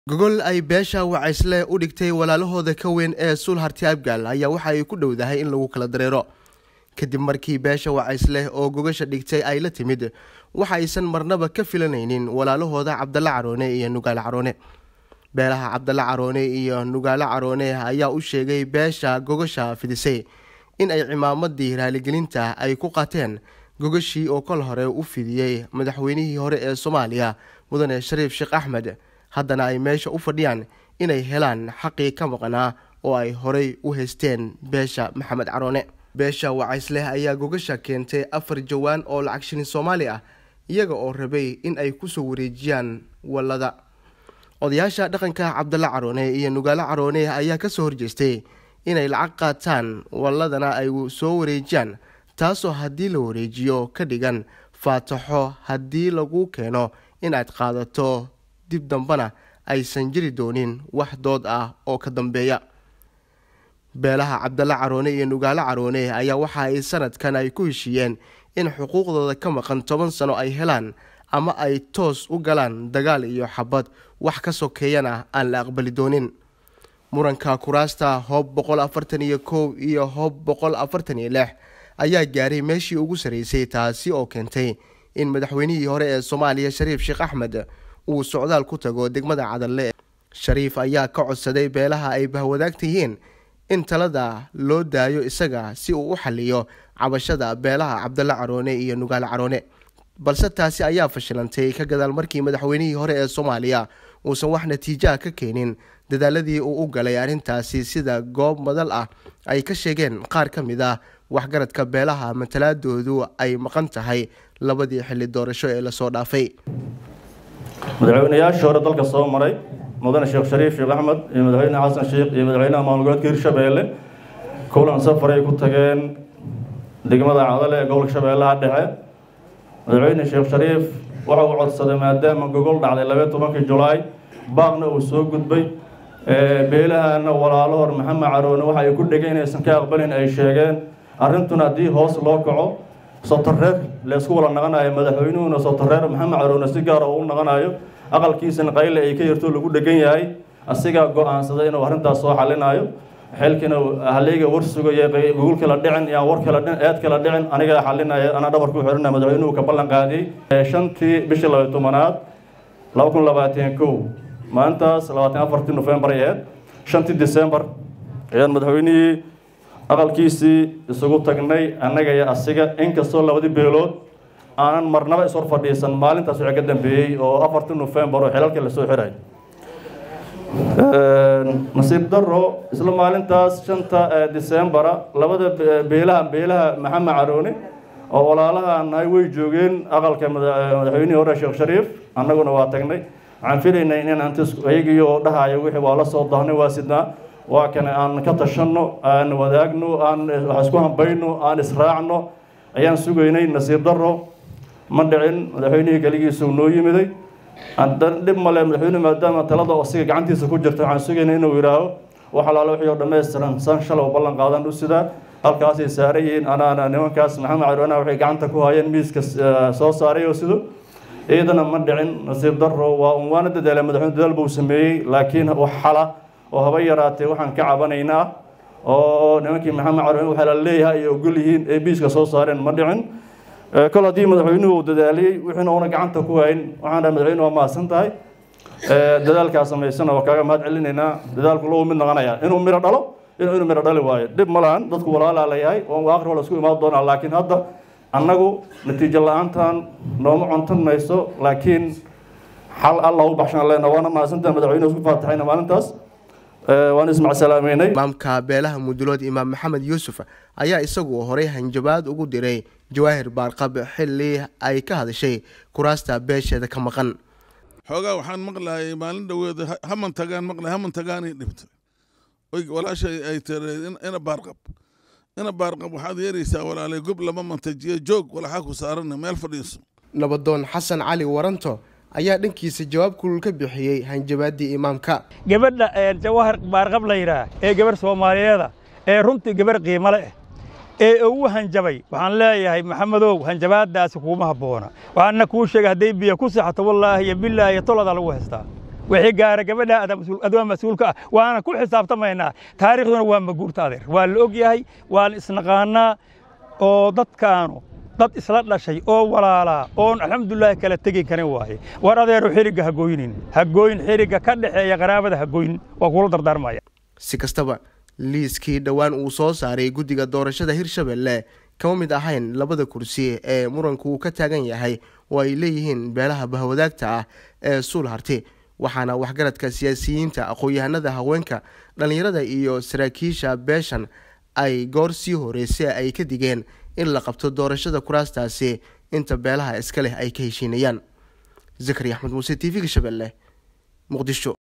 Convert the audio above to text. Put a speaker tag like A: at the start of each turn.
A: gogol ay beesha wacaysle u dhigtay walaalahooda ka weyn ee suul harti abgaal ayaa waxa ay ku dhowdahay in lagu kala dareero kadib markii beesha wacaysleh oo gogasha dhigtay ay la timid waxa aysan marnaba ka filanaynin walaalahooda cabdalla caroone iyo nugaale caroone beelaha cabdalla caroone iyo nugaale caroone ayaa u sheegay beesha gogasha fidisay in ay cimaamadii raaligelinta ay ku qaateen gogashii oo kol hore u fidiyey madaxweynihii hore ee soomaaliya mudane shariif sheekh axmed haddana ay meesha u fadhiyaan inay helaan xaqii ka maqnaa oo ay horey u haysteen beesha maxamed caroone beesha wacaysleh ayaa gogasha keentay afar jawaan oo lacag shilin soomaali ah iyaga oo rabay in ay kusoo wareejiyaan wallada odayaasha dhaqanka cabdalla caroone iyo nugaale caroone ayaa kasoo horjeestay inay lacag qaataan walladana ay soo wareejiyaan taasoo haddii la wareejiyo ka dhigan faataxo haddii lagu keeno inaad qaadato dib dambana aysan jiri doonin wax dood ah oo ka dambeeya beelaha cabdalla caroone iyo nugaale caroone ayaa waxa ay sanadkan ay ku heshiiyeen in xuquuqdooda ka maqan toban sano ay helaan ama ay toos u galaan dagaal iyo xabad wax ka sokeeyana aan la aqbali doonin muranka kuraasta hoob boqol afartan iyo kow iyo hoob boqol afartan iyo lix ayaa gaaray meeshii ugu sarreysay taasi oo keentay in madaxweynihii hore ee soomaaliya shariif sheekh axmed uu socdaal ku tago degmada cadalle shariif ayaa ka codsaday beelaha ay bahwadaagta yihiin in talada loo daayo isaga si uu u xaliyo cabashada beelaha cabdalla caroone iyo nugaale caroone balse taasi ayaa fashilantay ka gadaal markii madaxweynihii hore ee soomaaliya uusan wax natiijaha ka keenin dadaaladii uu u galay arrintaasi sida goob madal ah ay ka sheegeen qaar ka mid ah waxgaradka beelaha matalaadoodu ay maqan tahay labadii xilli doorasho ee lasoo dhaafay
B: madaxweynayaashii hore dalka soo maray mudane sheekh shariif sheekh axmed iyo madaxweyne xasan sheekh iyo madaxweynaha maamul goboleedka hirshabeelle kulan safar ay ku tageen degmada cadale ee gobolka shabeellaha dhexe madaxweyne sheekh shariif waxa uu codsaday maadaama gogol dhacday labaiy tobankii julaay baaqna uu soo gudbay beelahana walaalahor maxamed caroone waxa ay ku dhegeen inaysan ka aqbalin ay sheegeen arrintuna haddii hoos loo kaco sotareer laysku wala naqanayo madaxweynuhuna sotareer maxamed caroone si gaara uu u naqanayo aqalkiisana qayle ay ka yarto lagu dhegan yahay asigaa go-aansaday inuu arrintaas soo xalinayo xilkina haleyga war sugaya gogol kala dhicin yaan war kala eed kala dhicin anigaa xalinaya anaa dhabarku xirina madaxweynuhu ka ballan qaadiyey shantii bishii labaiy tobanaad laba kun labaatan kow maalintaas labaatan afartii nofembar ay ahayd shantii decembar ayaan madaxweynihii aqalkiisii isugu tagnay annaga iyo asiga inkastoo labadii beelood aanan marnaba ishor fadhiisan maalintaas wixii ka dambeeyey oo afartii nofembar oo xilalkii lasoo xiray nasiib daro isla maalintaas shanta decembara labada beelaha beelaha maxamed caroone oo walaalaha nahay way joogeen aqalka madaxweynihii hore sheekh shariif annaguna waa tagnay waxaan filaynay in ant ayagiyo dhahayo wixii waa la soo daahnay waa sidnaa waa kane aan ka tashanno aan wadaagno aan wax isku hambayno aan israacno ayaan sugaynay nasiib daro ma dhicin madaxweynihii keligiisu noo yimiday dhib male madaxweyne maadaama talada asiga gacantiisa ku jirta waxaan sugaynay inuu yidhaaho wax alaalo wixii oo dhammaystiran san shalay oo ballan qaadan u sidaa halkaasay saaran yihiin anaana nimankaas maxamed caroona waxay gacanta ku hayeen miiska soo saaray oo sido iyadana ma dhicin nasiib daro waa un waana dadaala madaxweyne dadaal buu sameeyey laakiin wax xala oo haba yaraatee waxaan ka cabanaynaa oo nimankii maxamed caroone waxaa la leeyahay ay ogol yihiin ee miiska soo saareen ma dhicin kol haddii madaxweynuhu uu dadaaliyey wixiina una gacanta ku hayn waxaan dhahay madaxweyne waa mahadsan tahay dadaalkaa samaysana waa kaaga mahad celinaynaa dadaalku low mid noqonaya inuu miro dhalo inuu inuu miro dhali waayo dhib ma lahan dadku walaalaa layahay oo aakhir waa la isku imaan doonaa laakiin hadda annagu natiijo la-aantan nooma contan mayso laakiin xal alla u baxshaan leena waana mahadsantaha madaxweynuhu isku faataxayna maalintaas waan ismacsalaamaynay
A: imaamka beelaha mudulood imaam maxamed yuusuf ayaa isagu horey hanjabaad ugu diray jawaahir baarqab xilli ay ka hadashay kuraasta beesheeda ka maqan
C: xoogaa waxaan maqlayay maalin dhaweeda haman tagaan maqlay haman tagaanay dhibtay oy walaashay ay tiree ina baarqab ina baarqab waxaad yeeraysaa walaalay gob lama mantajiyo joog walaxaa ku saarana meel fadhiiso
A: nabadoon xasan cali waranto ayaa dhankiisa jawaab kulul ka bixiyey hanjabaaddii imaamka
D: gabadha jawaahir baarqab la yidhaah ee gabarh soomaaliyeeda ee runtii gabarh qiimo leh ee ugu hanjabay waxaan leeyahay maxamedow hanjabaadaasi kuuma habboona waxaana kuu sheegay hadday biyo ku saxato wallaahi iyo bilaahi iyo toladaa lagu haystaa wixii gaara gabadha adwaa mas-uulka ah waana ku xisaabtamaynaa taariikhduna waa maguurta adeer waa la og yahay waan isnaqaanaa oo dadkaanu dad isla dhashay oo walaalaa oon alxamdulilaahi kala tegi karin waaye war adeeru xirigga ha gooynin ha gooyin xirigga ka dhexeeya qaraabada ha gooyin waa kula dardaarmaya
A: si kastaba liiskii dhowaan uu soo saaray guddiga doorashada hirshabelle kama mid ahayn labada kursi ee muranku uu ka taagan yahay oo ay leeyihiin beelaha bahwadaagta ah ee suul harti waxaana waxgaradka siyaasiyiinta aqoon-yahanada haweenka dhallinyarada iyo saraakiisha beeshan ay goor sii horeysay ay ka digeen in la qabto doorashada kuraastaasi inta beelaha iska leh ay ka heshiinayaan zakari axmed muuse t v-ga shabeelle muqdisho